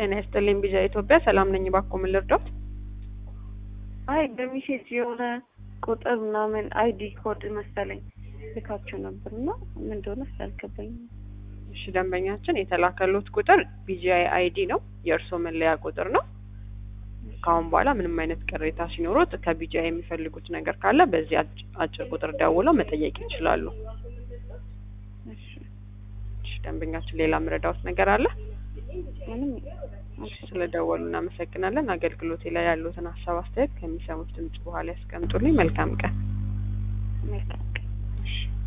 ጤና ይስጥልኝ ቢዣ ኢትዮጵያ ሰላም ነኝ። እባክዎ ምን ልርዳዎት? አይ በሚሴጅ የሆነ ቁጥር ምናምን አይዲ ኮድ መሰለኝ ልካቸው ነበር እና ምን እንደሆነ ስላልገባኝ እሺ ደንበኛችን የተላከሉት ቁጥር ቢጂአይ አይዲ ነው፣ የእርስዎ መለያ ቁጥር ነው። ከአሁን በኋላ ምንም አይነት ቅሬታ ሲኖሩት ከቢጂአይ የሚፈልጉት ነገር ካለ በዚህ አጭ- አጭር ቁጥር ደውለው መጠየቅ ይችላሉ። እሺ እሺ ደንበኛችን ሌላ ምረዳዎት ነገር አለ? ምንም እሺ ስለደወሉ እናመሰግናለን። አገልግሎቴ ላይ ያሉትን ሀሳብ አስተያየት ከሚሰሙት ድምጽ በኋላ ያስቀምጡልኝ። መልካም ቀን። መልካም ቀን። እሺ